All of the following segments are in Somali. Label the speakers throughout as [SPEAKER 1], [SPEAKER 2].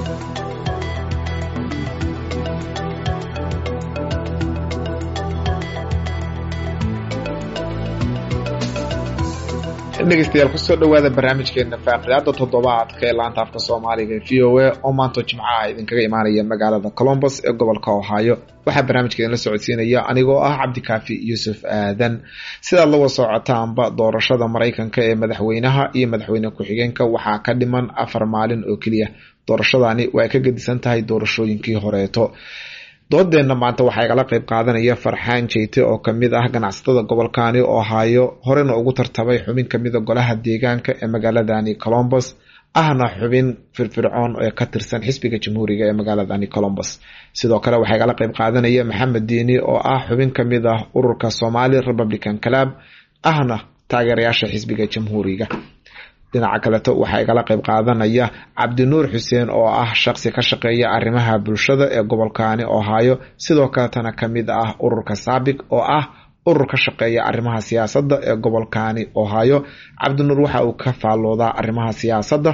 [SPEAKER 1] dhegeystayaal kusoo dhawaada barnaamijkeena faaqidaada toddobaadka ee laanta afka soomaaliga ee v o a oo maanta jimcaha idinkaga imaanaya magaalada colombos ee gobolka ohio waxaa barnaamijkeedin la socodsiinaya anigoo ah cabdikaafi yuusuf aadan sidaad la wasocotaanba doorashada maraykanka ee madaxweynaha iyo madaxweyne ku-xigeenka waxaa ka dhiman afar maalin oo keliya doorashadani waa ka gedisan tahay doorashooyinkii horeeto doodeenna maanta waxaa igala qeyb qaadanaya farxaan jeyte oo kamid ah ganacsatada gobolkani ohio horena ugu tartamay xubin kamida golaha deegaanka ee magaaladani colombos ahna xubin firfircoon ee ka tirsan xisbiga jamhuuriga ee magaaladani colombos sidoo kale waxaa igala qeyb qaadanaya maxamed diini oo ah xubin kamid ah ururka somali republican club ahna taageerayaasha xisbiga jamhuuriga dhinaca kaleto waxaa igala qeyb qaadanaya cabdinuur xuseen oo ah shaqsi ka shaqeeya arrimaha bulshada ee gobolkani ohio sidoo kaletana kamid ah ururka saabik oo ah urur ka shaqeeya arrimaha siyaasadda ee gobolkani ohio cabdinuur waxa uu ka faalloodaa arrimaha siyaasadda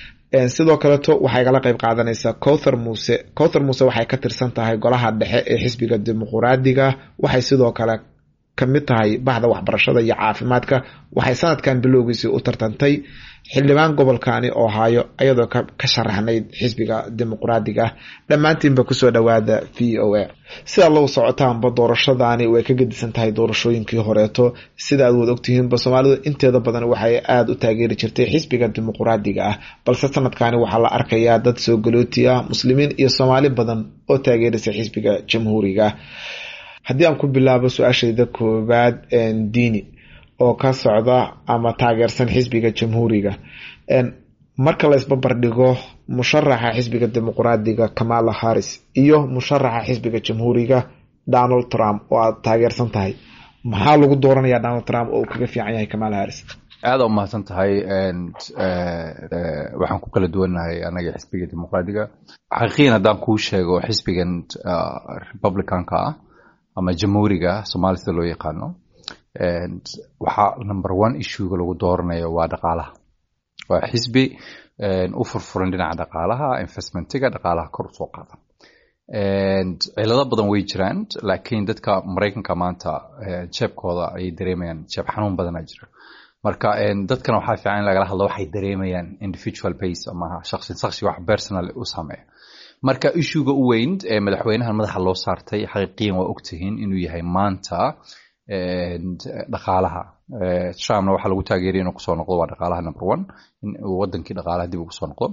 [SPEAKER 1] sidoo kaleto waxay igala qeyb qaadanaysaa cowthar muuse cowthar muuse waxay ka tirsan tahay golaha dhexe ee xisbiga dimuquraadiga waxay sidoo kale kamid tahay baxda waxbarashada iyo caafimaadka waxay sanadkan bilowgiisii u tartantay xildhibaan gobolkani ohio iyadoo ka sharaxnayd xisbiga dimuquraadiga ah dhammaantiinba kusoo dhawaada v o a sidaad lagu socotaanba doorashadani way ka gedisan tahay doorashooyinkii horeeto sida aad wad ogtihiinba soomaalidu inteeda badan waxay aada u taageeri jirtay xisbiga dimuquraadiga ah balse sanadkani waxaa la arkayaa dad soo galooti ah muslimiin iyo soomaali badan oo taageerisa xisbiga jamhuuriga ah haddii aan ku bilaabo su-aashayda koowaad diini oo ka socda ama taageersan xisbiga jamhuuriga marka la isbabardhigo musharaxa xisbiga dimuquraadiga kamala harris iyo musharaxa xisbiga jamhuuriga donald trump oo aad taageersan tahay maxaa lagu dooranaya donald trump oo uu kaga fiican yahay kamala harris
[SPEAKER 2] aada u mahadsan tahay waxaan ku kala duwannahay anaga xisbiga dimuqraadiga xaqiiqiyan haddaan kuu sheego xisbigan republicanka ah ama jamhuuriga somaali sida loo yaqaano waxaa number one issuega lagu dooranayo waa dhaqaalaha waa xisbi u furfuran dhinaca dhaqaalaha investmentiga dhaqaalaha kor usoo qaadan cilado badan way jiraan laakiin dadka maraykanka maanta jeebkooda ayay dareemayaan jeeb xanuun badana jira marka dadkana waxaa fiican in lagala hadlo waxay dareemayaan individual base ama shaqsi shaqsi wax personal u sameeya marka ishuga u weyn ee madaxweynahan madaxa loo saartay xaqiiqiyan waa ogtihiin inuu yahay maanta dhaqaalaha trumpna waxaa lagu taageeraya inuu kusoo noqdo waa dhaqaalaha number one in uu wadankii dhaqaalaha dib ugu soo noqdo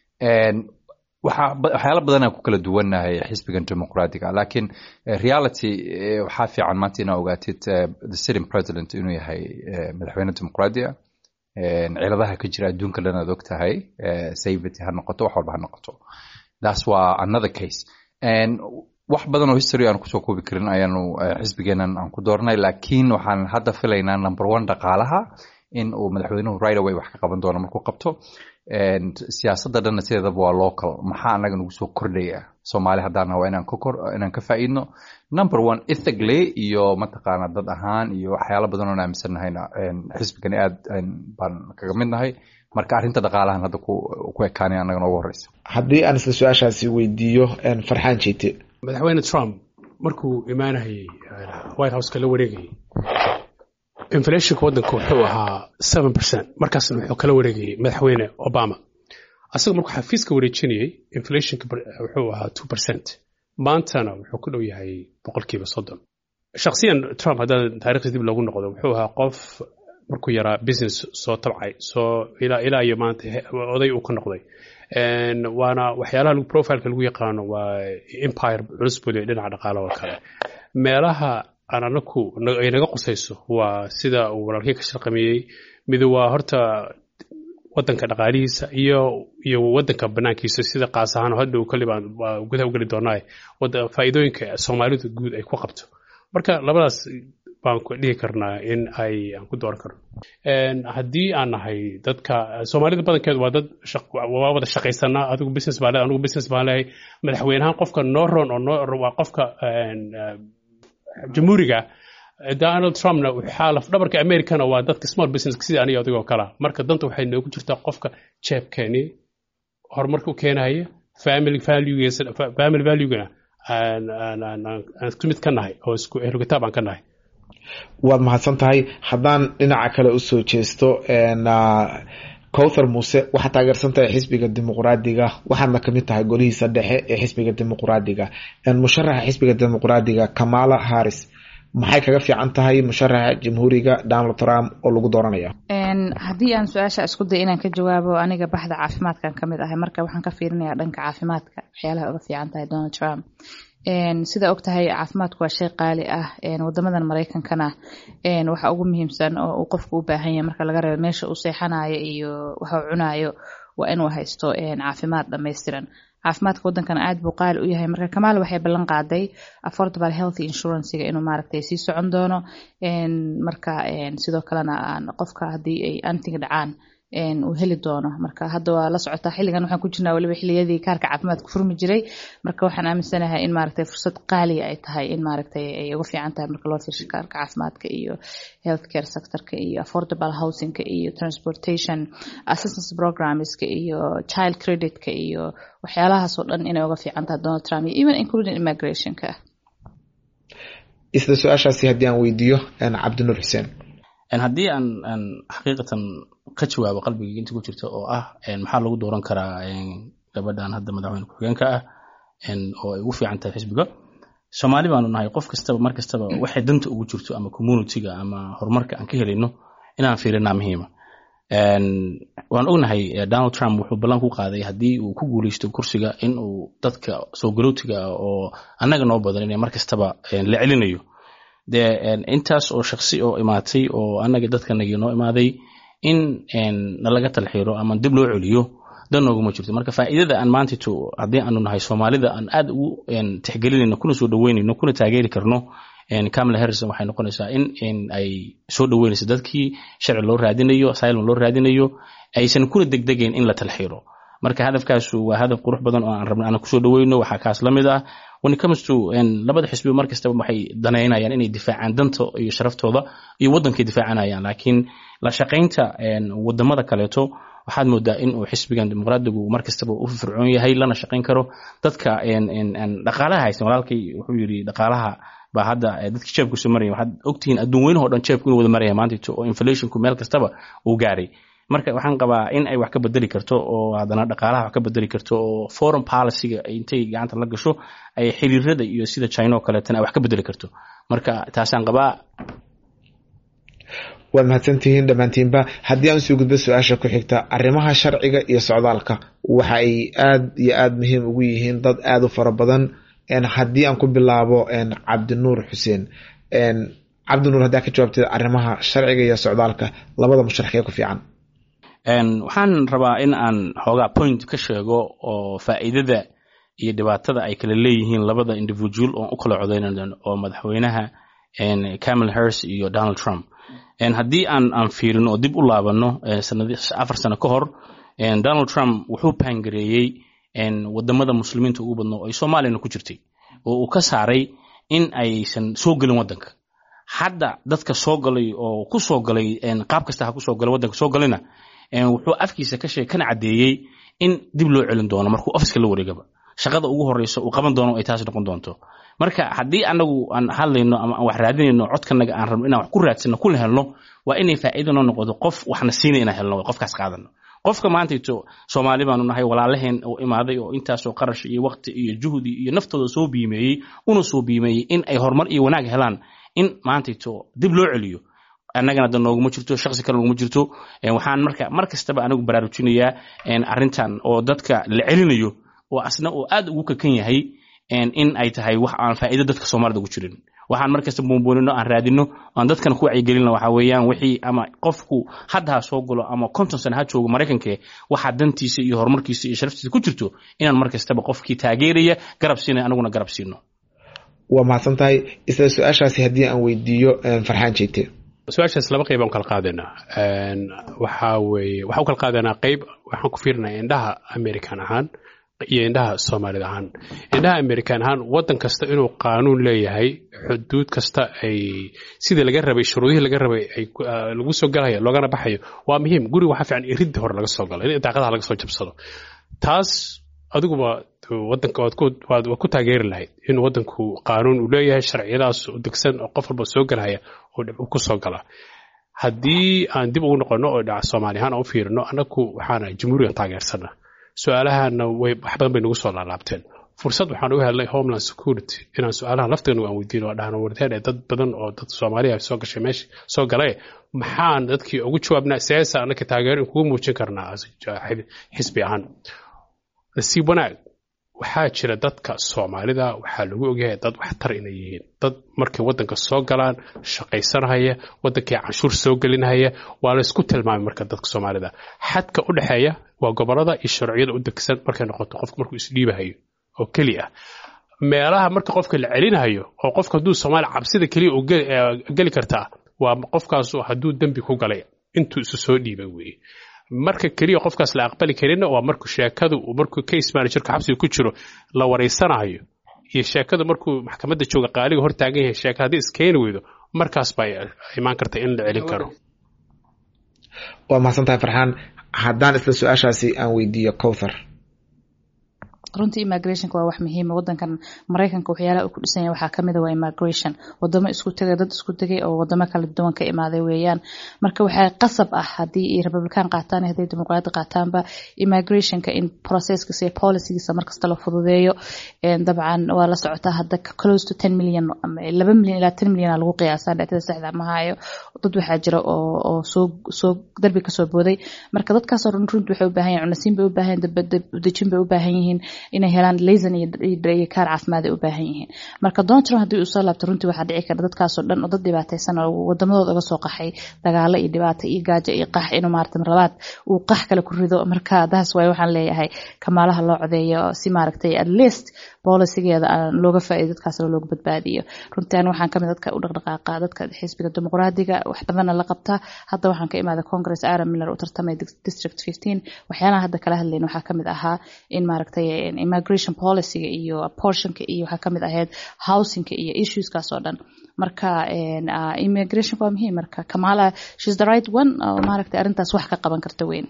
[SPEAKER 2] waxyaala badan aan ku kala duwannahay xisbigan dimuqraadiga laakiin reality waxaa fiican maanta inaa ogaatid the sitting president inuu yahay madaxweyne dimuqraadi ah ciladaha ka jira adduunka dhan aad og tahay safety ha noqoto wax walba ha noqoto that's waa another case wax badan oo history aan kusoo koobi karin ayaanu xisbigeenan aan ku doornay laakiin waxaan hadda filaynaa number one dhaqaalaha in uu madaxweynuhu right away wax ka qaban doono markuu qabto siyaasadda dhanna sideedaba waa local maxaa anaga nagu soo kordhaya soomaali haddaan waa inaan kakor inaan ka faa'iidno number one ethically iyo mataqaana dad ahaan iyo waxyaalo badan oon aaminsannahayna xisbigani aad baan kaga mid nahay marka arrinta dhaqaalahan hadda ku ekaanay annaga noogu horeysa
[SPEAKER 1] haddii aan isla su-aashaasi weydiiyo farxaan jeyte
[SPEAKER 3] madaxweyne trump markuu imaanayay white houseka la wareegayay inflationka waddanka wuxuu ahaa seven percent markaasna wuxuu kala wareegayay madaxweyne obama asaga markuu xafiiska wareejinayay inflationka wuxuu ahaa two percent maantana wuxuu ku dhow yahay boqolkiiba soddon shakhsiyan trump haddaan taarikhdiis dib loogu noqdo wuxuu ahaa qof markuu yaraa business soo tabcay soo ilaa ilaa iyo maanta oday uu ka noqday waana waxyaalaha profileka lagu yaqaano waa empire culus bule dhinaca dhaqaalaha oo kale meelaha aan anaku ay naga qusayso waa sida uu walaalkii ka sharqameeyey midu waa horta wadanka dhaqaalihiisa iyo iyo wadanka banaankiisa sida qaas ahaan hadhow kalibaan waa gudaha u geli doonaa faa'iidooyinka soomaalidu guud ay ku qabto marka labadaas baan ku dhihi karnaa in ay aan ku dooran karno haddii aan nahay dadka soomaalida badankeedu waa dad waa wada shaqaysanaa adigu business baan leehay anigu business baan leehay madaxweynahan qofka noo ron oo noo waa qofka jamhuuriga donald trumpna waxaa lafdhabarka americana waa dadka small business sida aniga adigoo kala marka danta waxay noogu jirtaa qofka jeebkeeni horumarka u keenaya family valuegiisa family valuegana aan aan aan aan isku mid ka nahay oo isku ehlu kitaab aan ka nahay
[SPEAKER 1] waad mahadsan tahay haddaan dhinaca kale usoo jeesto cowthar muuse waxaad taageersan tahay xisbiga dimuqraadiga waxaadna kamid tahay golihiisa dhexe ee xisbiga dimuqraadiga musharaxa xisbiga dimuqraadiga kamala harris maxay kaga fiican tahay musharaxa jamhuuriga donald trump oo lagu dooranaya
[SPEAKER 4] haddii aan su-aasha isku day inaan ka jawaabo aniga baxda caafimaadkan kamid ahay marka waxaan ka fiirinayaa dhanka caafimaadka waxyaalaha uga fiican tahay donald trump sida og tahay caafimaadku waa shay qaali ah wadamadan mareykankana waxa ugu muhiimsan oo uu qofku u baahan yahay marka laga reebo meesha uu seexanayo iyo waxa uu cunayo waa inuu haysto caafimaad dhammaystiran caafimaadka waddankana aad buu qaali u yahay marka kamaal waxay ballan qaaday affordable health insurancyga inuu maaragtay sii socon doono marka sidoo kalena qofka haddii ay antiga dhacaan uu heli doono marka hadda waa la socotaa xilligan waxaan ku jirnaa waliba xilliyadii kaarka caafimaadka furmi jiray marka waxaan aaminsanahay in maaragtay fursad qaaliya ay tahay in maaragtay ay uga fiican tahay marka loo fiirsho kaarka caafimaadka iyo healthcare sectorka iyo affordable housingka iyo transportation assistance programmeska iyo child creditka iyo waxyaalahaasoo dhan inay uga fiican tahay donald trump iyo even including immigrationka
[SPEAKER 1] isla su-aashaasi haddii aan weydiiyo cabdinuur xuseen
[SPEAKER 5] haddii aan aan xaqiiqatan ka jawaabo qalbigii inta ku jirta oo ah maxaa lagu dooran karaa gabadhan hadda madaxweyne ku-xigeenka ah oo ay ugu fiican tahay xisbiga soomaali baanu nahay qof kastaba mar kastaba waxay danta ugu jirto ama communityga ama horumarka aan ka helayno inaan fiirinaa muhiima waan ognahay donald trump wuxuu ballan ku qaaday haddii uu ku guuleysto kursiga in uu dadka soo galowtiga ah oo annaga noo badan inay mar kastaba la celinayo dee intaas oo shaksi oo imaatay oo annaga dadkanagii noo imaaday in nalaga talxiiro ama dib loo celiyo dan nooguma jirto marka faa'iidada aan maantito haddii aanu nahay soomaalida aan aad ugu tixgelinayno kuna soo dhaweynayno kuna taageeri karno camala harrison waxay noqonaysaa in ay soo dhaweynayso dadkii sharci loo raadinayo asylum loo raadinayo aysan kuna degdegayn in la talxiiro marka hadafkaasu waa hadaf qurux badan oo aan rabna aan kusoo dhaweyno waxaa kaas la mid ah when it comes to labada xisbi mar kastaba waxay danaynayaan inay difaacaan danta iyo sharaftooda iyo waddankay difaacanayaan laakiin la shaqaynta wadamada kaleeto waxaad moodaa in uu xisbigan dimuqraadigu mar kastaba u fircoon yahay lana shaqayn karo dadka dhaqaalaha haysan walaalkay wuxuu yidhi dhaqaalaha baa hadda dadkii jeebku soo maraya waxaad ogtihiin adduun weynahoo dhan jeebku inuu wada maraya maantito oo inflationku meel kastaba uu gaaray marka waxaan qabaa in ay wax ka bedeli karto oo haddana dhaqaalaha wax ka bedeli karto oo foreign policyga intay gacanta la gasho ay xiriirada iyo sida china oo kaleetana ay wax ka bedeli karto marka taasaan qabaa
[SPEAKER 1] waad mahadsantihiin dhammaantiinba haddii aan usoo gudbo su-aasha ku xigta arrimaha sharciga iyo socdaalka waxa ay aad iyo aada muhiim ugu yihiin dad aada u fara badan haddii aan ku bilaabo cabdinuur xuseen cabdinuur haddaa ka jawaabtid arrimaha sharciga iyo socdaalka labada musharaxee ku fiican
[SPEAKER 5] waxaan rabaa in aan xoogaa point ka sheego oo faa'iidada iyo dhibaatada ay kala leeyihiin labada individual oon u kala codeynan oo madaxweynaha camal harris iyo donald trump haddii aan aan fiirino oo dib u laabano afar sano ka hor donald trump wuxuu paangareeyey wadamada muslimiinta ugu badno oo ay soomaaliyana ku jirtay oo uu ka saaray in aysan soo gelin waddanka hadda dadka soo galay oo ku soo galay qaab kasta ha kusoo galay waddanka soo galayna wuxuu afkiisa ka sheeg kana caddeeyey in dib loo celin doono markuu ofiska la wareegaba shaqada ugu horeysa uu qaban doono ay taas noqon doonto marka haddii anagu aan hadlayno ama aan wax raadinayno codkanaga aan rabno inaan wax ku raadsano kuna helno waa inay faa'iido noo noqoto qof waxna siinay inaan helno qofkaas qaadano qofka maantayto soomaali baanu nahay walaalaheen oo imaaday oo intaasoo qarash iyo waqti iyo juhdi iyo naftooda soo biimeeyey una soo biimeeyey in ay horumar iyo wanaag helaan in maantayto dib loo celiyo annagana da nooguma jirto shaksi kale nooguma jirto waxaan marka mar kastaba anigu baraarujinayaa arrintan oo dadka la celinayo oo asna oo aad ugu kakan yahay in ay tahay wax aan faa'iido dadka soomaalida ugu jirin waxaan mar kasta buunbuunino aan raadino aan dadkana ku wacyigelino waxa weeyaan wixii ama qofku hadda ha soo galo ama konton sana ha joogo maraykanke waxaa dantiisa iyo horumarkiisa iyo sharaftiisa ku jirto inaan mar kastaba qofkii taageeraya garab siinay anaguna garab siino
[SPEAKER 1] waa mahadsan tahay isla su-aashaasi haddii aan weydiiyo farxaan jeegte
[SPEAKER 3] su-aashaas laba qayb aan kala qaadanaa waxaa weeye waxaan u kala qaadanaa qayb waxaan ku fiirinaa indhaha american ahaan iyo indhaha soomaalida ahaan indhaha american ahaan waddan kasta inuu qaanuun leeyahay xuduud kasta ay sidii laga rabay shuruudihii laga rabay ay lagu soo galayo loogana baxayo waa muhiim guriga waxaa fiican iridda hore laga soo galo in daaqadaha laga soo jabsado taas adiguba wadanka waad ku waad waad ku taageeri lahayd in wadanku qaanuun uu leeyahay sharciyadaas u degsan oo qof walba soo galaya oo dhib ku soo gala haddii aan dib ugu noqono oo dhaca soomaali ahaan aan u fiirino annagu waxaana jamhuuriyan taageersana su-aalahana way wax badan bay nagu soo laalaabteen fursad waxaan uga helnay homeland security inaan su-aalaha lafteena aan weydiino oo dhahno warteen ee dad badan oo dad soomaaliya soo gashay meesha soo galay maxaan dadkii ugu jawaabnaa siyaasa annaka taageero in kugu muujin karnaa xisbi ahaan nasiib wanaag waxaa jira dadka soomaalida waxaa lagu ogyahay dad waxtar inay yihiin dad markay wadanka soo galaan shaqaysanhaya wadankii canshuur soo gelinhaya waa la isku tilmaamay marka dadka soomaalida xadka u dhexeeya waa gobolada iyo sharciyada u degsan markay noqoto qofka markuu isdhiibahayo oo keli ah meelaha marka qofka la celinayo oo qofka hadduu soomaali cabsida keliya uu geli kartaa waa qofkaasu hadduu dembi ku galay intuu isu soo dhiibay weeye marka keliya qofkaas la aqbali karinna waa markuu sheekadu markuu case managerka xabsiga ku jiro la wareysanayo iyo sheekada markuu maxkamadda jooga qaaliga hor taagan yahay sheekada haddii iskeeni weydo markaas baa imaan karta in la celin karo
[SPEAKER 1] waa mahadsantahay farxaan haddaan isla su-aashaasi aan weydiiyo cowthar
[SPEAKER 4] runtii immigrationka waa wax muhiima wadankan maraykanka waxyaalaha uu ku dhisan yahay waxaa kamid a waa immigration wadamo isku tegay dad isku tegay oo wadamo kala duwan ka imaaday weeyaan marka waxaa qasab ah haddii ay republican qaataan hadday dimuqraadi qaataanba immigrationka in processkiisa iyo policygiisa markasta la fududeeyo dabcan waa la socotaa hadda close to ten million laba milyan ilaa ten milyan lagu qiyaasaa dhacdada saxda ma hayo dad waxaa jira oo oo soo soo darbi kasoo booday marka dadkaasoo dhan runti waxay u baahan yihin cunasiin bay u baahan yihin dejin bay u baahan yihiin inay helaan laysan iyo kaar caafimaad ay u baahan yihiin marka donald trump haddii uu soo laabto runtii waxaa dhici kara dadkaasoo dhan oo dad dhibaataysan oo wadamadooda uga soo qaxay dagaalo iyo dhibaato iyo gaajo iyo qax inuu maarata marlabaad uu qax kale ku rido marka daas waay waxaan leeyahay kamaalaha loo codeeyo si maaragtay at least bolisigeeda aan looga faa'iido dadkaasna looga badbaadiyo runtii ani waxaan kamid dadka u dhaqdhaqaaqa dadka xisbiga dimuqraadiga wax badanna la qabtaa hadda waxaan ka imaaday congress aaron miller u tartamay district fifteen waxyaalaha hadda kala hadlayna waxaa kamid ahaa in maaragtay immigration policyga iyo portionka iyo waxaa kamid ahayd housingka iyo issueskaas oo dhan marka immigration waa muhiim marka kamala shes the right one oo maaragtay arrintaas wax ka qaban karta weyn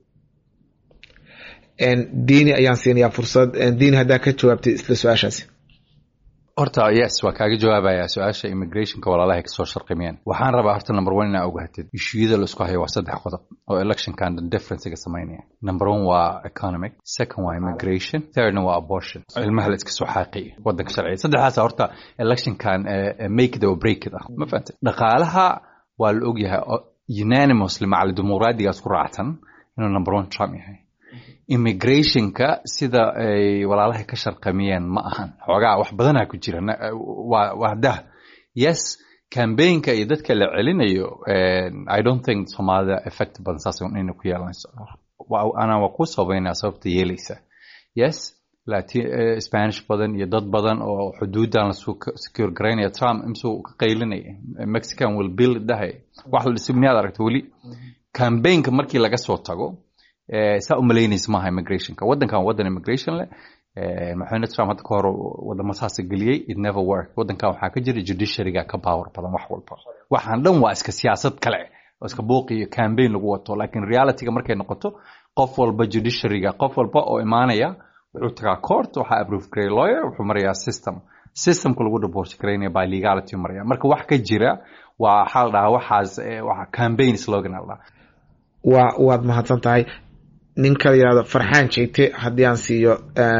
[SPEAKER 1] diini ayaan siinayaa fursad diini haddaa ka jawaabtay isla su-aashaasi
[SPEAKER 2] horta yes waa kaaga jawaabaya su-aasha immigrationka walaalahay kasoo sharqimiyeen waxaan rabaa horta number one inaa ogaatid ishuyada la isku hayo waa saddex qodob oo electionkan differencega samaynaya number one waa economic second waa immigration thirdna waa abortion ilmaha la iska soo xaaqiya wadanka sharciya saddexdaasa horta electionkan make it or break it ah ma fahantay dhaqaalaha waa la ogyahay unanimously macali dimuqraadigaas ku raacsan inuu number one trump yahay immigrationka sida ay walaalahay ka sharqamiyeen ma ahan xoogaa wax badanaa ku jira waa dah yes cambaynka iyo dadka la celinayo i don't think soomaalida effect badan saas inay ku yeelanayso ana waa ku sabaynaa sababta yeelaysa yes latin spanish badan iyo dad badan oo xuduudan la secure garaynaya trump imsuu ka qaylinaya mexican will bill dahay wax la dhisi miyaad aragta weli cambaynka markii laga soo tago saa u malaynaysa maaha immigrationka wadankan wadan immigration leh madaxweyne trump hadda ka hor wadamo saasa geliyey it never work wadankan waxaa ka jira judiciaryga ka power badan wax walba waxaan dhan waa iska siyaasad kale oo iska buuqi iyo campaign lagu wato laakiin realityga markay noqoto qof walba judiciaryga qof walba oo imaanaya wuxuu tagaa court waxaa approve garay lawyer wuxuu marayaa system systemka lagu divorce garaynaya by legality maraya marka wax ka jira waa waxaa la dhahaa waxaas waa campaign slogan la dhahaa
[SPEAKER 1] waa waad mahadsan tahay ninka la yihahdo farxaan jeegte haddii aan siiyo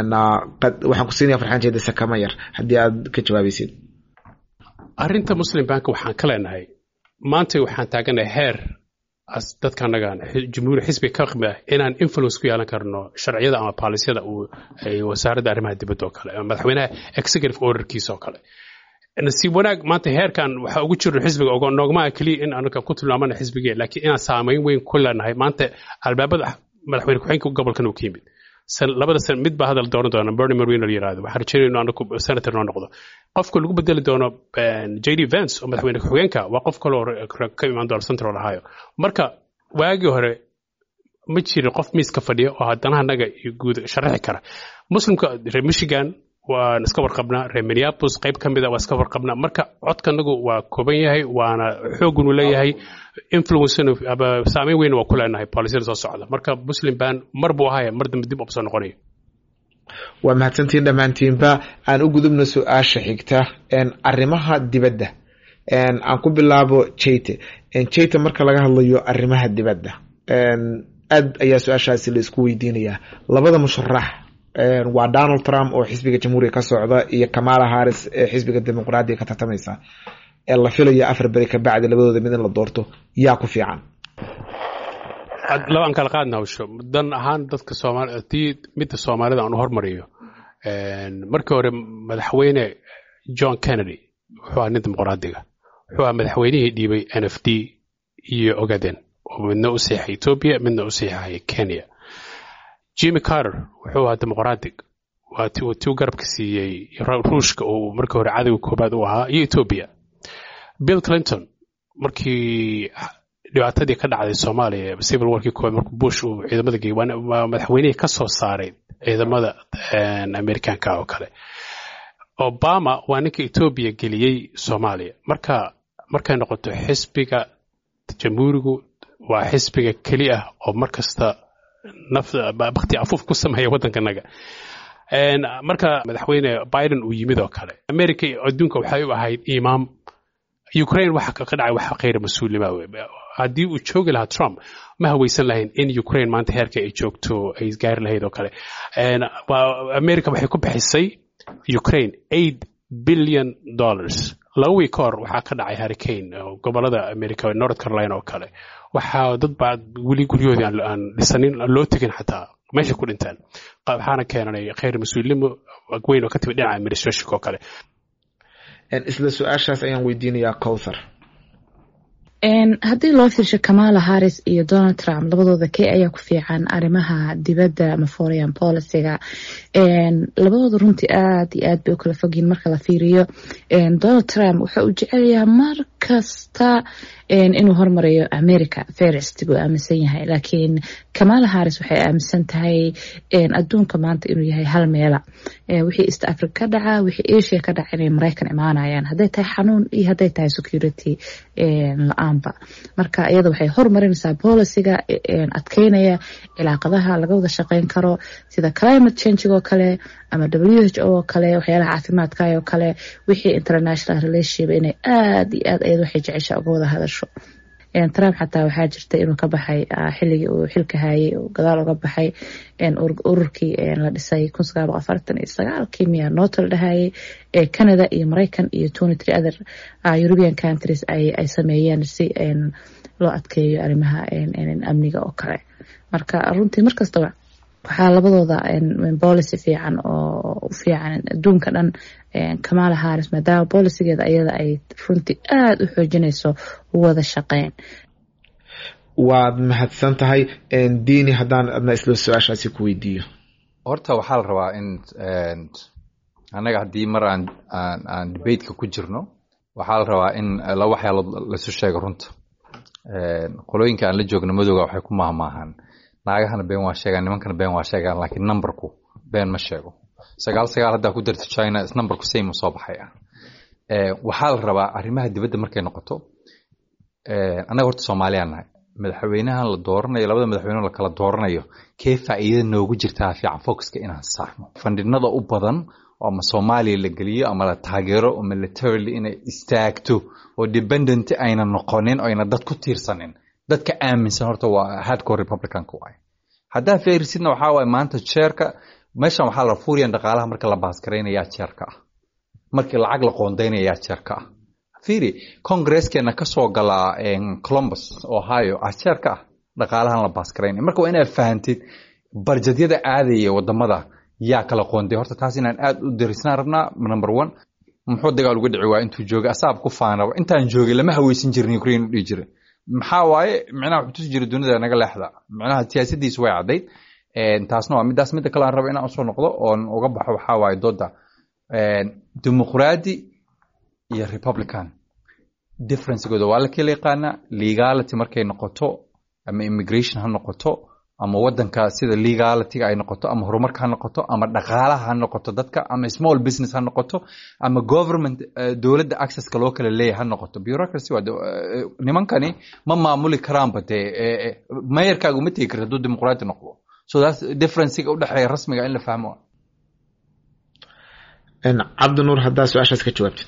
[SPEAKER 1] waxaan ku siinaya farxaan jeegte sakama yar haddii aad ka jawaabaysid
[SPEAKER 3] arrinta muslim bank waxaan ka leenahay maanta waxaan taaganahay heer dadka annagaan jumhuuri xisbiga ka qimid ah inaan influence ku yeelan karno sharciyada ama baalisyada uu wasaaradda arrimaha dibadda oo kale ama madaxweynaha executive orderkiisa oo kale nasiib wanaag maanta heerkan waxaa ugu jirno xisbiga ogo noogmaa keliya in anaga ku tilmaamana xisbigee laakiin inaan saamayn weyn ku leenahay maanta albaabada madaxweyne ku-xigeenka gobolkan uu ka yimid labada san mid baa hadal dooran doona bernie marino la yirahdo waxaan rajeynaya inuu anagu senator noo noqdo qofka lagu bedeli doono j d vance oo madaxweyne ku-xigeenka waa qof kaloo ka imaan doona central ohio marka waagii hore ma jirin qof miiska fadhiya oo haddana anaga guud sharaxi kara muslimka reer michigan waan iska warqabnaa reer minneapolis qayb ka mid a waa iska warqabnaa marka codkanagu waa kooban yahay waana xoogunu leeyahay influence saameyn weyn waa ku leenahay boolisiyada soo socda marka muslim ban mar buu ahaya mar dambe dib ubsoo noqonayo
[SPEAKER 1] waa mahadsantiin dhammaantiinba aan u gudubno su-aasha xigta arrimaha dibadda aan ku bilaabo jayte jayte marka laga hadlayo arrimaha dibadda aad ayaa su-aashaasi la isku weydiinayaa labada musharax waa donald trump oo xisbiga jamhuuriga ka socda iyo kamala harris ee xisbiga dimuqraadiga ka tartamaysa ee la filayo afar beri ka bacdi labadooda mid in la doorto yaa ku fiican
[SPEAKER 3] labaan kala qaadna hawsho dan ahaan dadka soomaali tii midda soomaalida aan u hormariyo markii hore madaxweyne john kennedy wuxuu ahaa nin dimuqraadiga wuxuu ahaa madaxweynihii dhiibay n f d iyo ogaden oo midna u seexay etoobiya midna u seexay kenya jimmy carter wuxuu ahaa dimuqraadig waa tiu garabka siiyey ruushka uu markii hore cadowga koobaad u ahaa iyo etoobiya bill clinton markii dhibaatadii ka dhacday soomaaliya civil warkii koowaad markuu bush uu ciidamada geeyey waa madaxweynihii ka soo saaray ciidamada amerikaanka oo kale obama waa ninka etoobiya geliyey soomaaliya marka markay noqoto xisbiga jamhuurigu waa xisbiga keli ah oo mar kasta bakti afuuf ku sameeya waddankanaga marka madaxweyne biden uu yimid oo kale america adduunka waxay u ahayd imaam ukraine waxa ka dhacay wax khayr mas-uulnima haddii uu joogi lahaa trump ma haweysan lahayn in ukraine maanta heerka ay joogto ay gaari lahayd oo kale america waxay ku bixisay ukraine eight billion dollars laba wiik ka hor waxaa ka dhacay hurricane gobolada america north carolina oo kale waxaa dad baa weli guryahoodii aan dhisanin loo tegin xataa meesha ku dhinteen waxaana keenanay khayr mas-uulnimo weyn oo ka timid dhinaca administrationka oo kale
[SPEAKER 1] isla su-aashaas ayaan weydiinayaa cowthar
[SPEAKER 4] haddii loo fiirsho kamala harris iyo donald trump labadooda kee ayaa ku fiican arrimaha dibadda ama foreign policyga labadooda runtii aad iyo aad bay u kala fogyihin marka la fiiriyo donald trump wuxuu u jecelyahaa mar kasta inuu hormarayo america ferest buu aaminsan yahay laakiin kamala harris waxay aaminsan tahay adduunka maanta inuu yahay hal meela wixii east africa ka dhaca wixii asia ka dhaca inay maraykan imaanayaan hadday tahay xanuun iyo hadday tahay security la-aanba marka iyada waxay hormarinaysaa boliciga adkeynaya cilaaqadaha laga wada shaqeyn karo sida climate changig oo kale ama w h o oo kale waxyaalaha caafimaadka oo kale wixii international relationship inay aad iyo aad ayad waxay jecesha uga wada hadasho trump xataa waxaa jirta inuu ka baxay xilligii uu xilka hayay gadaal uga baxay ururkii la dhisay kun sagaal boqol afartan iyo sagaalkii miya noota la dhahayay ee canada iyo maraykan iyo twenty three other european countries ay sameeyeen si loo adkeeyo arrimaha amniga oo kale marka runtii markastaba waxaa labadooda policy fiican oo u fiican adduunka dhan kamala harris maadaama bolicigeeda ayada ay runtii aada u xoojinayso wada shaqeyn
[SPEAKER 1] waad mahadsan tahay diini haddaan adna isla su-aashaasi ku weydiiyo
[SPEAKER 2] horta waxaa la rabaa in annaga haddii mar aan aan aan debateka ku jirno waxaa la rabaa in laba waxyaalood laisu sheego runta qolooyinka aan la joogno madowga waxay ku mahmaahaan naagahana been waa sheegaan nimankana been waa sheegaan laakiin numberku been ma sheego sagaal sagaal haddaa ku darto china numberku same soo baxay ah waxaa la rabaa arrimaha dibadda markay noqoto annaga horta soomaaliyaan nahay madaxweynahan la dooranayo labada madaxweyne la kala dooranayo kee faa'iida noogu jirtaa fiican focuska inaan saarno fandhinada u badan oo ama soomaaliya la geliyo ama la taageero oo militarily inay istaagto oo dependent ayna noqonin oo ayna dad ku tiirsanin dadka aaminsan horta waa hardcore republicanka waay haddaa feerisidna waxaa waay maanta jeerka meeshan waxaa la fuuriyan dhaqaalaha marka la baasgaraynayaa jeerka ah markii lacag la qoondaynayaa jeerka ah fiiri congresskeenna kasoo galaa columbus ohio ah jeerka ah dhaqaalahan la baasgaraynaya marka waa inaad fahantid barjadyada aadaya wadamada yaa kala qoonday horta taas inaan aad u darisnaan rabnaa number one muxuu dagaal uga dhici waa intuu joogay asaab ku faanaba intaan joogay lama haweysan jirin ukraine u dhihi jiray maxaa waaye micnaha wuxuu tusi jiray dunida naga leexda micnaha siyaasadiisu way caddayd taasna waa midaas midda kale aan rabo inaan usoo noqdo oon uga baxo waxaa waaye dooda dimuqraadi iyo republican differencegooda waa la kala yaqaanaa legality markay noqoto ama immigration ha noqoto ama wadanka sida legalityga ay noqoto ama horumarka ha noqoto ama dhaqaalaha ha noqoto dadka ama small business ha noqoto ama government dowladda accesska loo kala leeyahay ha noqoto bureaucracy waa nimankani ma maamuli karaanba dee mayarkaaga uma tegi karta hadduu dimuqraati noqdo so that's differencega udhexeeya rasmiga in la fahmo
[SPEAKER 1] cabdinuur haddaa su-aashaas ka jawaabtid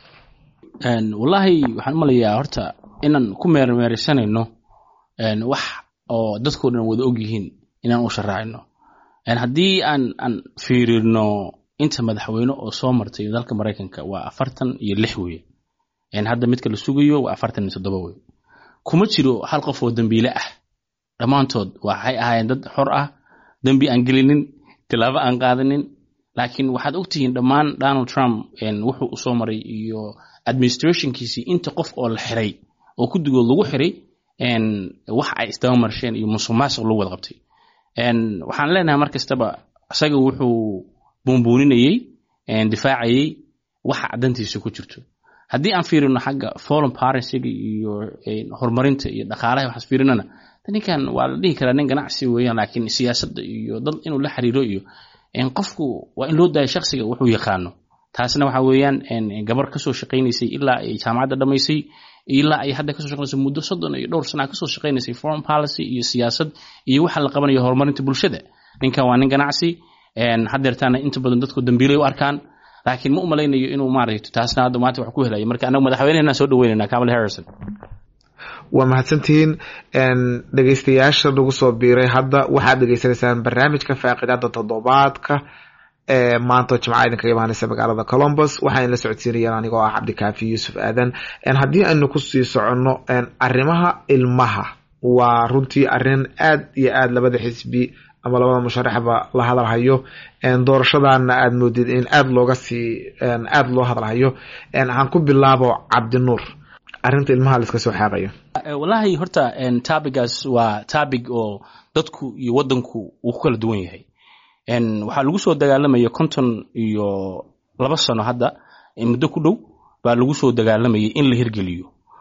[SPEAKER 5] wallaahi waxaan u malayaa horta inaan ku meermeeraysanayno wax oo dadkao dhan wada og yihiin inaan u sharaacino haddii aan aan fiirino inta madaxweyne oo soo martay dalka maraykanka waa afartan iyo lix weye hadda midka la sugayo waa afartan iyo toddoba wey kuma jiro hal qof oo dembiile ah dhammaantood waxay ahaayeen dad xor ah dembi aan gelinin tilaabo aan qaadanin laakiin waxaad ogtihiin dhammaan donald trump wuxuu usoo maray iyo administrationkiisii inta qof oo la xiray oo guddigood lagu xiray wax ay isdaba marsheen iyo musuq maasuq lagu wada qabtay waxaan leenahay mar kastaba isaga wuxuu buunbuuninayey difaacayey waxa dantiisa ku jirto haddii aan fiirino xagga foreign policyga iyo horumarinta iyo dhaqaalaha waxaas fiirinana ninkan waa la dhihi karaa nin ganacsi weeyaan laakiin siyaasadda iyo dad inuu la xiriiro iyo qofku waa in loo daayo shaksiga wuxuu yaqaano taasna waxa weeyaan gabar kasoo shaqaynaysay ilaa ay jaamacadda dhamaysay ilaa ay hadda kasoo shaqaynayso muddo soddon iyo dhowr sana kasoo shaqaynaysay foreign policy iyo siyaasad iyo waxa la qabanayo horumarinta bulshada ninkan waa nin ganacsi hadeertaana inta badan dadku dambiilay u arkaan laakiin ma umalaynayo inuu maaragto taasna hadda maanta wax ku helayo marka anagu madaxweynehena soo dhaweynayna kamal harrison
[SPEAKER 1] waa mahadsantihiin dhegeystayaasha nagu soo biiray hadda waxaad dhegeysanaysaan barnaamijka faaqidaada toddobaadka ee maanta jimca idinkaga imaaneysa magaalada colombus waxaan la socodsiinayaan anigoo ah cabdikaafi yuusuf aadan haddii aynu kusii soconno arrimaha ilmaha waa runtii arrin aad iyo aad labada xisbi ama labada musharaxba la hadalhayo doorashadana aad moodid in aad looga sii aada loo hadalhayo aan ku bilaabo cabdinuur arrinta ilmaha laiska soo xaaqayo
[SPEAKER 5] wallaahi horta tabigaas waa tabig oo dadku iyo wadanku uu ku kala duwan yahay waxaa lagu soo dagaalamaya konton iyo laba sano hadda muddo ku dhow baa lagu soo dagaalamayay in la hirgeliyo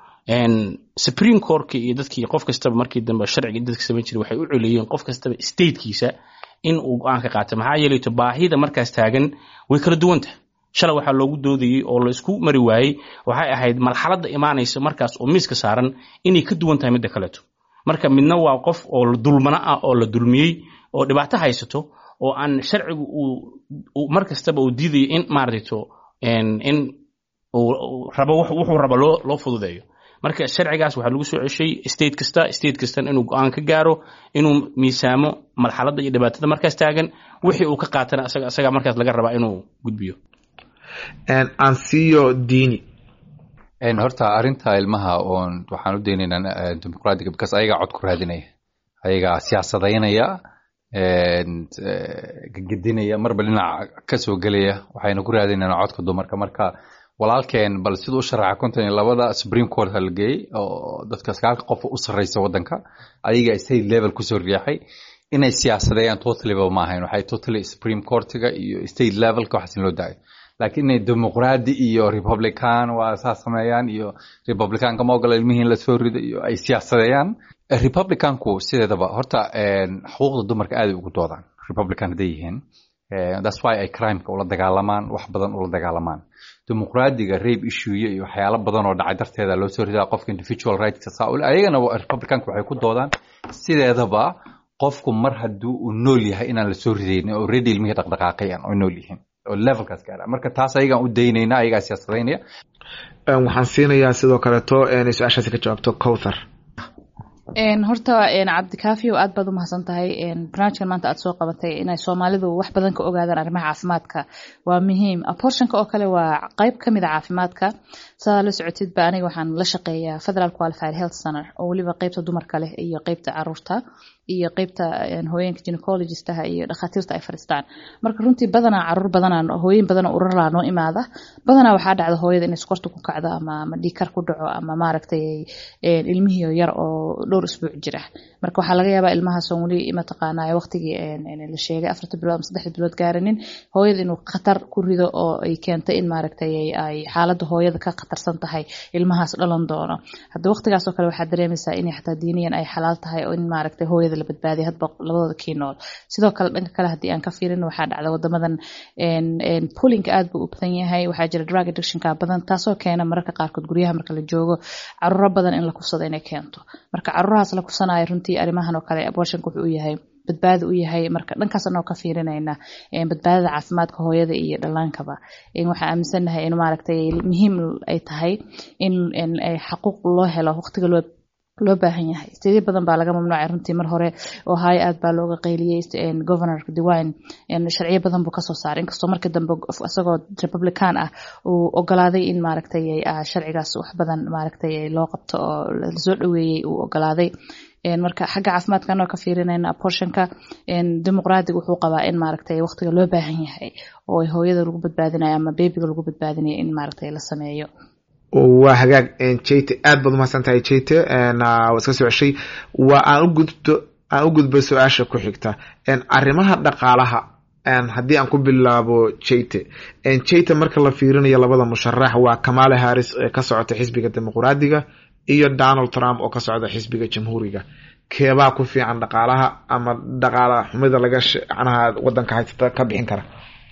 [SPEAKER 5] supreme courtka iyo dadkii qof kastaba markii dambe sharciga dadka samayn jiray waxay u coleeyeen qof kastaba statekiisa in uu go-aan ka qaato maxaa yeelayto baahida markaas taagan way kala duwantah shalay waxaa loogu doodayey oo la isku mari waayey waxay ahayd marxaladda imaanaysa markaas oo miiska saaran inay ka duwan tahay midda kaleeto marka midna waa qof oo dulmano ah oo la dulmiyey oo dhibaato haysato oo aan sharcigu uu mar kastaba uu diidayo in maaragto in uu rabo wuxuu rabo loo loo fududeeyo marka sharcigaas waxaa lagu soo ceshay state kasta state kastan inuu go-aan ka gaaro inuu miisaamo marxaladda iyo dhibaatada markaas taagan wixii uu ka qaatana asaga asaga markaas laga rabaa inuu gudbiyo
[SPEAKER 1] ansiyo dini
[SPEAKER 2] horta arrinta ilmaha oon waxaan u daynaynaa dimuqraadiga because ayagaa cod ku raadinaya ayagaa siyaasadaynaya gedinaya marba dhinaca kasoo gelaya waxayna ku raadinayna codka dumarka marka walaalkeen bal siduu u sharaxa konton iyo labada supreme court ha la geeyey oo dadka sagaalka qof u sarreysa waddanka ayaga state level kusoo riixay inay siyaasadeeyaan totalyba ma ahayn waxay totally supreme courtiga iyo state levelka waxaas in loo daayo laakiin inay dimuqraadi iyo republican waa saa sameeyaan iyo republicanka ma ogola ilmihii in lasoo rido iyo ay siyaasadeeyaan republicanku sideedaba horta xuquuqda dumarka aaday ugu doodaan republican hadday yihiin that's why ay crimeka ula dagaalamaan wax badan ula dagaalamaan dimuqraadiga rabe issue iyo waxyaalo badan oo dhacay darteeda loo soo ridaa qofka individual rightska saa ayagana republicanka waxay ku doodaan sideedaba qofku mar haddii uu nool yahay inaan lasoo ridaynin oo ready ilmihii dhaqdhaqaaqayan oo nool yihiin oo levelkaas gaara marka taas ayagaan u daynayna ayagaa siyaasadaynaya
[SPEAKER 1] waxaan siinayaa sidoo kaleeto inay su-aashaasi ka jawaabto cowthar
[SPEAKER 4] horta cabdikaafi aad baad umahadsan tahay barnaamijkan maanta aad soo qabatay inay soomaalidu wax badan ka ogaadaan arrimaha caafimaadka waa muhiim abortionka oo kale waa qeyb kamid a caafimaadka sidaa la socotidba aniga waxaan la shaqeeyaa federal qualified health center oo weliba qeybta dumarka leh iyo qeybta caruurta iyo qeybta hooyeenka gynecologistaha iyo dhakhaatiirta ay fadhiistaan marka runtii badanaa caruur badanaa hooyin badanoo urarlaa noo imaada badanaa waxaa dhacda hooyada inay sokorta ku kacdo ama ama dhiikar ku dhaco ama maaragtay ilmihii yar oo dhowr isbuuc jira marka waxaa laga yaabaa ilmahaasoo weli mataqaanaa waqtigii la sheegay afarta bilood ama saddexda bilood gaaranin hooyada inuu khatar ku rido oo ay keentay in maaragtay ay xaaladda hooyada ka khatarsan tahay ilmahaas dhalan doono hadda waqtigaasoo kale waxaa dareemaysaa inay xataa diiniyan ay xalaal tahay oo in maaragtay hooyada la badbaadiya hadba labadooda kii nool sidoo kale dhanka kale haddii aan ka fiirin waxaa dhacda wadamadan pulinka aad buu u badan yahay waxaa jira drug addictionka badan taasoo keena mararka qaarkood guryaha marka la joogo caruuro badan in la kufsado inay keento marka caruurahaas la kufsanayo runtii arrimahan oo kale abortionka wuxuu u yahay badbaada u yahay marka dhankaas anoo ka fiirinayna badbaadada caafimaadka hooyada iyo dhallaankaba waxaa aaminsanahay in maaragtay muhiim ay tahay in xaquuq loo helo waqtiga loo loo baahan yahay steedyo badan baa laga mamnuucay runtii mar hore ohio aad baa looga qayliyey governorka dewine sharciyo badan buu kasoo saaray inkastoo markii dambe isagoo republican ah uu ogolaaday in maaragtay sharcigaas wax badan maaragtay loo qabto oo lasoo dhaweeyey uu ogolaaday marka xagga caafimaadka anoo ka fiirinayna abortionka dimuqraadiga wuxuu qabaa in maaragtay waqtiga loo baahan yahay oo hooyada lagu badbaadinayo ama bebiga lagu badbaadinayo in maaragtay la sameeyo
[SPEAKER 1] waa hagaag jayte aad baad umahadsan tahay jayte waa iska soo ceshay waa aan u gudbo aan u gudbo su-aasha ku xigta arrimaha dhaqaalaha haddii aan ku bilaabo jayte jayte marka la fiirinayo labada musharax waa kamale harris ee ka socota xisbiga dimuqraadiga iyo donald trump oo ka socda xisbiga jamhuuriga keebaa ku fiican dhaqaalaha ama dhaqaala xumida laga manaha wadanka haysata ka bixin kara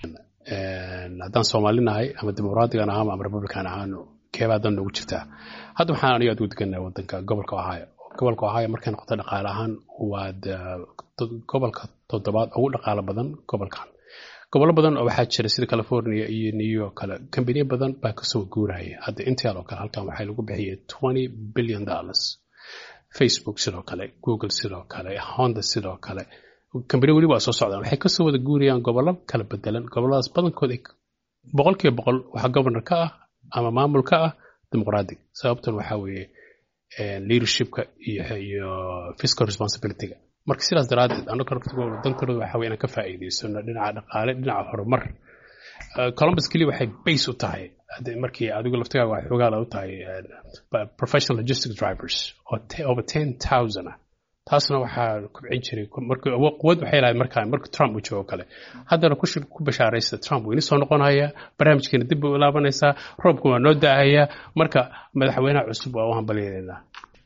[SPEAKER 3] haddaan soomaalinahay ama dimuqraadigan ahaan ama republican ahaan keebaa dan noogu jirtaa hadda waxaan aniga aad ugu degannahay wadanka gobolka ohio gobolka ohio markay noqoto dhaqaale ahaan waa gobolka toddobaad ugu dhaqaalo badan gobolkan gobollo badan oo waxaa jira sida california iyo new york kale kambaniya badan baa kasoo guuraya hadda intel oo kale halkan waxaa lagu bixiyay twenty billion dollars facebook sidoo kale google sidoo kale honda sidoo kale kambaniya weli waa soo socdaan waxay kasoo wada guurayaan gobollo kala bedelan gobolladaas badankood boqol kiiba boqol waxaa governor ka ah ama maamulka ah dimuqraadiga sababtan waxaa weeye leadershipka iyo fiscal responsibilityga marka sidaas daraaddeed annaga dantooda waxa weye inaan ka faa'iidaysano dhinaca dhaqaale dhinaca horumar columbus keliya waxay base u tahay markii adigu laftigaaga waxay xoogaala u tahay professional logistic drivers oo over ten thousand ah taasna waxaa kubcin jiray quwad waxay lahayd markaa marka trump uu joogo kale haddana ku bashaaraysta trump wuu ini soo noqonaya barnaamijkeena dib buu ilaabanaysaa roobku waa noo da'ahayaa marka madaxweynaha cusub waa u hambalyeelaynaa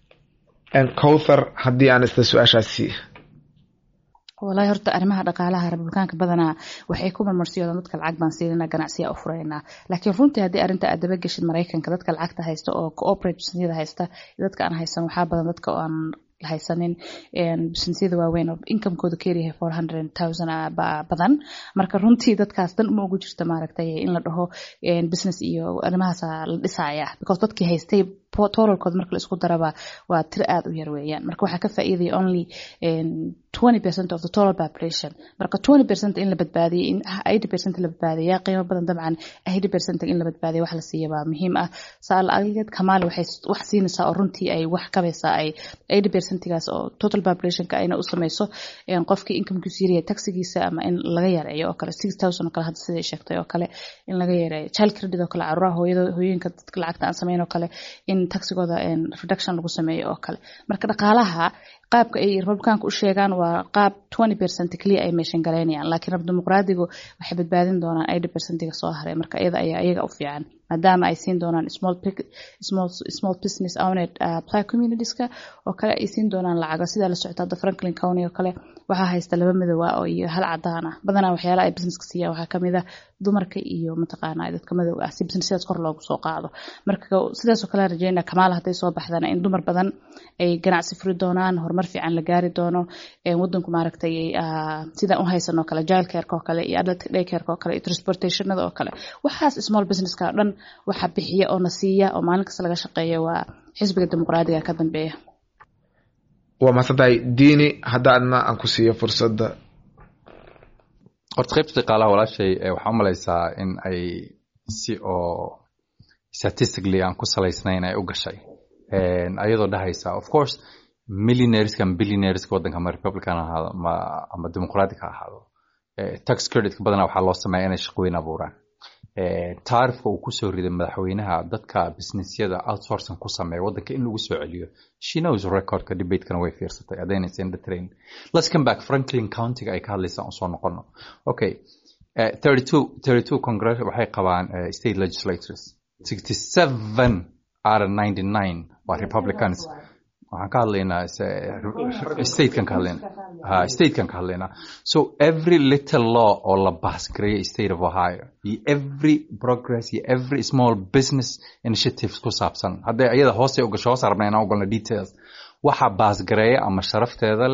[SPEAKER 1] cowthar haddii aan isla su-aashaasi
[SPEAKER 4] walahi horta arrimaha dhaqaalaha republikaanka badanaa waxay ku marmarsiyoodaan dadka lacag baan siinana ganacsiya u furaynaa laakiin runtii haddii arrinta aad daba geshid maraykanka dadka lacagta haysta oo cooperate businessyada haysta dadka aan haysan waxaa badan dadka oo aan haysanin businessyada waaweyn oo incomekooda keeryahay four hundred thousand badan marka runtii dadkaas dan uma ugu jirta maaragtay in la dhaho business iyo arrimahaasa la dhisaya because dadkii haystay totalkooda marka la isku daraba waa tir aad u yar weeyaan marka waxaa ka faa'iidaya only twenty percent of the total population marka twenty percent in la badbaadiyay in eighty percent la badbaadaya qiimo badan dabcan eighty percent in la badbaadiya wax la siiya baa muhiim ah saa la-ageed kamaali waxay wax siinaysaa oo runtii ay wax kabaysaa ay eighty percentigaas oo total populationka ayna u samayso qofkii incomekiisu yaryahay taxigiisa ama in laga yareeyo oo kale six thousand oo kale hadda siday sheegtay oo kale in laga yareeyo child credit oo kale caruuraha hooyada hooyooyinka dadka lacagta aan samayn oo kale in taxigooda reduction lagu sameeyo oo kale marka dhaqaalaha qaabka ay republikaanka u sheegaan waa qaab twenty percent keliya ay meeshan galaynayaan laakiin rab dimuqraadigu waxay badbaadin doonaan eighty percentiga soo haray marka iyada ayaa iyaga u fiican maadaama ay siin doonaan small small small business owned uh, black communitieska oo kale ay siin doonaan lacago sidaa la socota hadda franklin county oo kale waxaa haysta laba midooba oo iyo hal cadaan ah badanaa waxyaalaha ay businesska siiyaan waxaa kamid ah dumarka iyo mataqaana dadka madowga ah si businessyadaas kor loogu soo qaado marka sidaas oo kale rajeynaa kamaal hadday soo baxdana in dumar badan ay ganacsi furi doonaan horumar fiican la gaari doono wadanku maaragtay sidaan u haysanoo kale jilcareka oo kale iyo adult daycareka oo kale iyo transportationada oo kale waxaas small businesska o dhan waxa bixiya oo na siiya oo maalin kasta laga shaqeeya waa xisbiga dimuqraadiga ka dambeeya
[SPEAKER 1] waa mahadsantahay diini haddaadna aan ku siiyo fursadda
[SPEAKER 2] horta qaybta dhaqaalaha walaashay waxaa u malaysaa in ay si oo statistically aan ku salaysnayn ay u gashay ayadoo dhahaysa of course millionaireska ama billionaireska waddanka ama republican ahaado ama ama dimuqratic ha ahaado tax creditka badanaa waxaa loo sameeya inay shaqooyin abuuraan taarifka uu kusoo riday madaxweynaha dadka businessyada outsourcing ku sameeya waddanka in lagu soo celiyo she knows recordka debatekana way fiirsatay adaynaysa in the train let's come back franklin countyga ay ka hadlaysaan usoo noqono okay uh, 32 32 congress waxay qabaan uh, state legislators 67 out of 99 waa republicans waxaan ka hadlaynaa statekan ka hadlaynaa ha statekan ka hadlaynaa so every little law oo la baasgareeyo state of ohio iyo every progress iyo every small business initiatives ku saabsan hadday iyada hoose u gasho hoos arabna inaan ogolna details waxa baasgareeya ama sharafteeda leh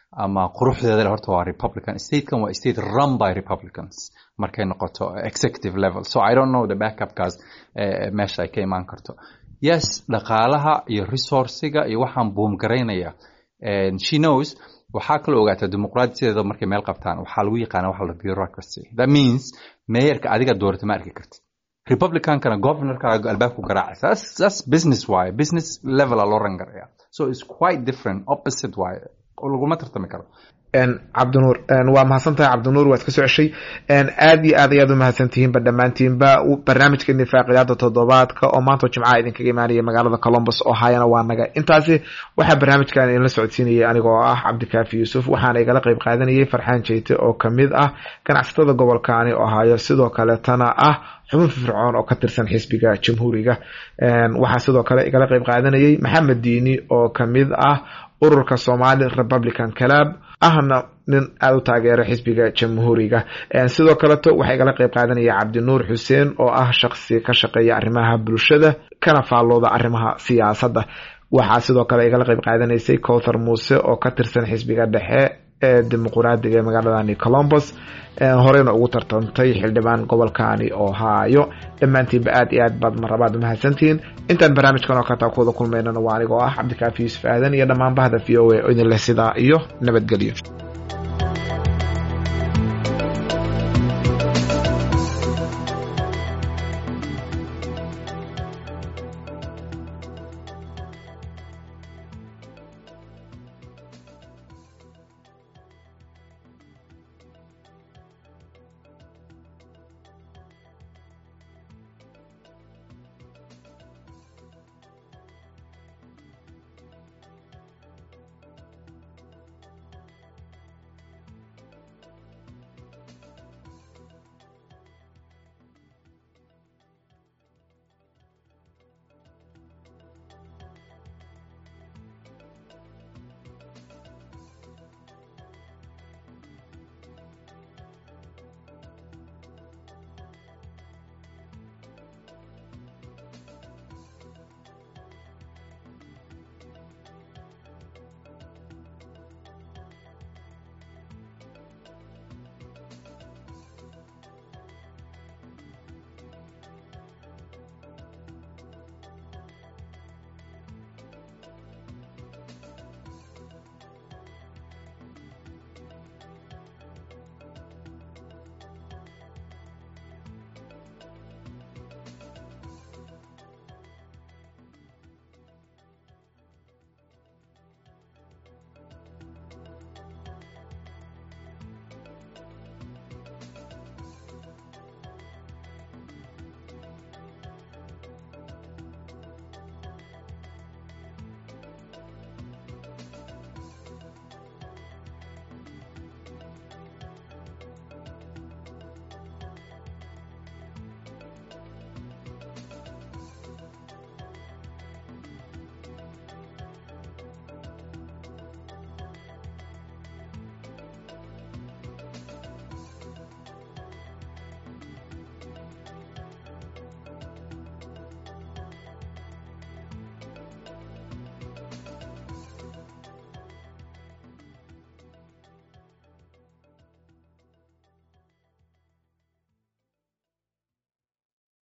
[SPEAKER 2] ama quruxdeeda le horta waa republican statekan waa state run by republicans markay noqoto executive level so i don't know the backupkaas meesha ay ka imaan karto yes dhaqaalaha iyo resourciga iyo waxaan buumgaraynaya she knows waxaa kaloo ogaataa dimuqraadiyadeeda markay meel qabtaan waxaa lagu yaqaana waxa la bureaucracy that means meeyarka adiga doorata ma arki kartid republicankana governorkaaga albaabku garaacaysa that's, that's business waaye business level a loo rangaraya so it's quite different opposite waaye laguma tartami karo
[SPEAKER 1] cabdinuur waa mahadsantahay cabdinuur waad ka soo ceshay aad iyo aad ayaad u mahadsantihiinba dhammaantiinba barnaamijka nifaaqiyaada toddobaadka oo maanta jimcaha idinkaga imaanaya magaalada colombus oo hayana waa naga intaasi waxaa barnaamijkan idinla socodsiinayay anigoo ah cabdikaafi yuusuf waxaana igala qeyb qaadanayay farxaan jeyte oo kamid ah ganacsatada gobolkaani oo hayo sidoo kaletana ah xubin fircoon oo ka tirsan xisbiga jamhuuriga waxaa sidoo kale igala qeyb qaadanayay maxamed diini oo kamid ah ururka somali republican club ahna nin aada u taageera xisbiga jamhuuriga sidoo kaleto waxaa igala qeyb qaadanaya cabdinuur xuseen oo ah shaqsi ka shaqeeya arrimaha bulshada kana faallooda arrimaha siyaasadda waxaa sidoo kale igala qeyb qaadanaysay cowthar muuse oo ka tirsan xisbiga dhexe ee dimuquraadiga ee magaaladani colombus horeyna ugu tartantay xildhibaan gobolkani ohio dhammaantiinba aad iyo aad baad marabaad umahadsantihiin intaan barnaamijkan oo kataa kuwada kulmaynana waa anigoo ah cabdikaafi yuusuf aadan iyo dhammaan bahda v o a oo idin leh sidaa iyo nabadgelyo